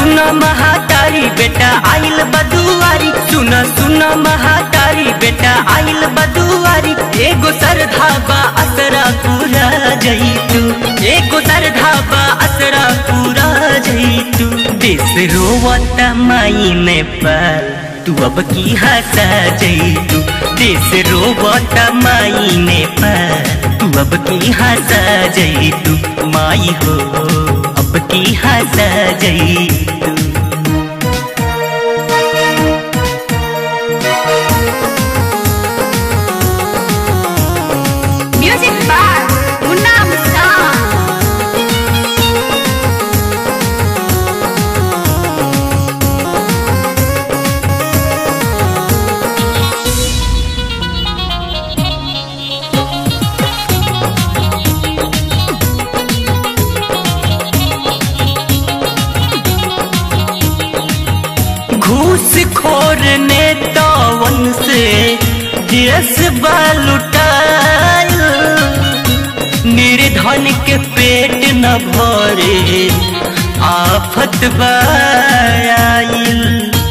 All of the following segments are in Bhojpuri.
सुन महातारी बेटा आइल बदुआरी सुन सुन महातारी बेटा आइल बदुआरी एगो सरधाबा असरा पूरा जईतू एगो सरधाबा असरा पूरा जईतू देश रोवत माई ने पर तू अब की हंसा जईतू देश रोवत माई ने पर तू अब की हंसा जईतू माई हो अब की हंसा जईतू Music Bar Munna Muskan घूस खोर ने तवन से देश लुटायल निर्धन के पेट न भरे आफत बायल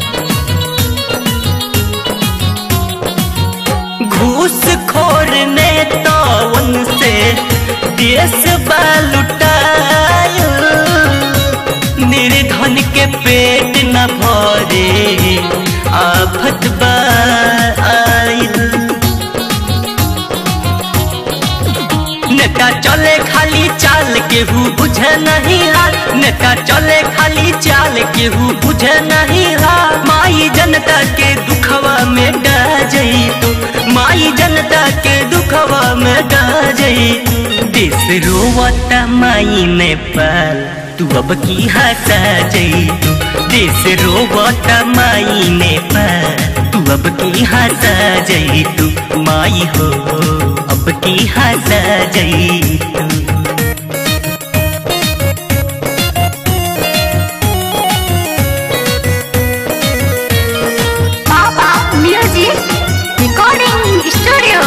घूस खोर ने तवन से देश लुटायल निर्धन के पेट न भरे आफत बाइल नेता चले खाली चाल केहू बुझे नहीं हाल नेता चले खाली चाल केहू बुझे नहीं हाल माई जनता के दुखवा में डा जई तू माई जनता के दुखवा में डा जई देश रोवत माई ने पाल तू अब की हंसा जई तू देश रोवत माई ने पाल तू अब की हंसा जई तू माई हो अब की हंसा जई तू Papa Music Recording Studio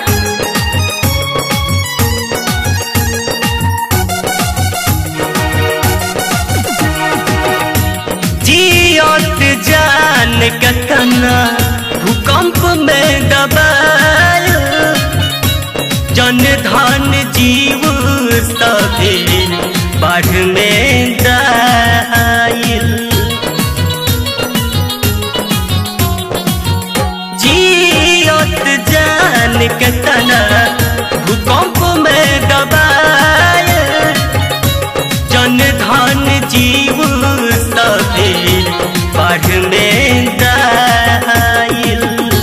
जियत जान कतना भूकंप में दबाल जन धन जीव सभे बाढ़ में दाइल जियत जान कतना भूकंप में दबाल जन धन जीव सभे बाढ़ में दाइल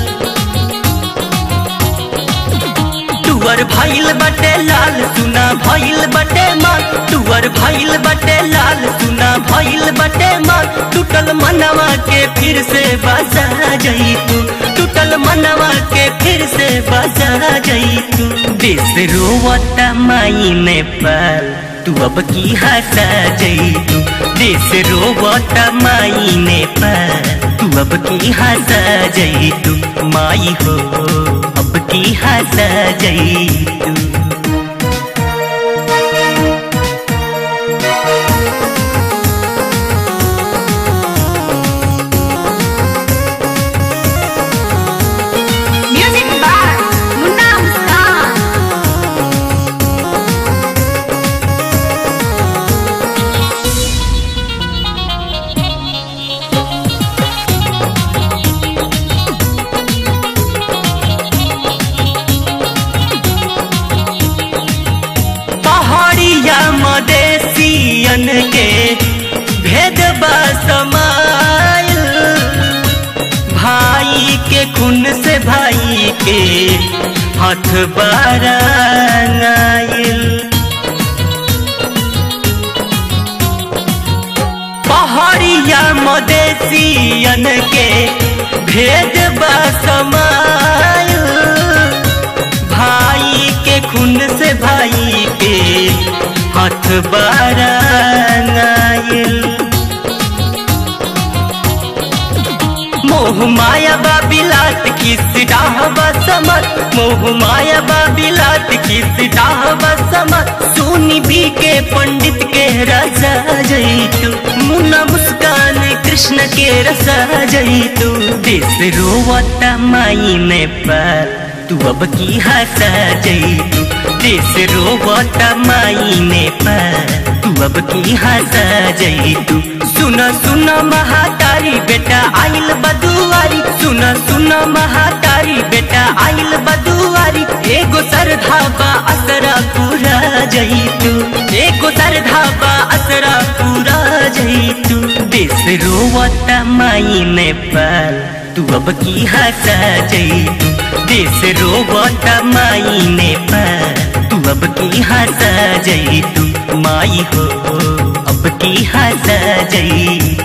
टुअर भइल बटे लाल सुना भइल बटे माल टुअर भइल बटे लाल सुना भइल बटे माल टूटल मनवा के फिर से बसा जई तू टूटल मनवा के फिर से बसा जई तू देश रोवत माई ने पाल तू अब की हंसा जई तू देश रोवत माई ने पाल तू अब की हंसा जई तू माई हो अब की हंसा जई तू Music Bar Munna Muskan पहाड़िया मदेशियन के भेद समायल भाई के खून से भाई के हाथ बाराइल पहाड़िया मदेशियन के भेद समायल भाई के खून से भाई के हाथ बाराइल मोह माया बाबिलात किस डाह बसमत मोह माया बाबिलात किस डाह बसमत सुनी भी के पंडित के राजा जैतु मुना मुस्कान कृष्ण के रसा जई तू देश रोवता माई नेपाल तू अब की हंसा जई तू देश रोवता माई नेपाल तू अब की हंसा जई तू सुन सुन महातारी बेटा आइल बदुआरी सुन सुन महातारी बेटा आइल बदुआरी एगो सरधाबा असरा पूरा जई तू एगो सरधाबा असरा पूरा जई तू देश रोवता माई नेपाल तू अब की हंसा जई तू देश रोवता माई नेपाल तू अब की हंसा जई तू माई हो अब की हंसा जई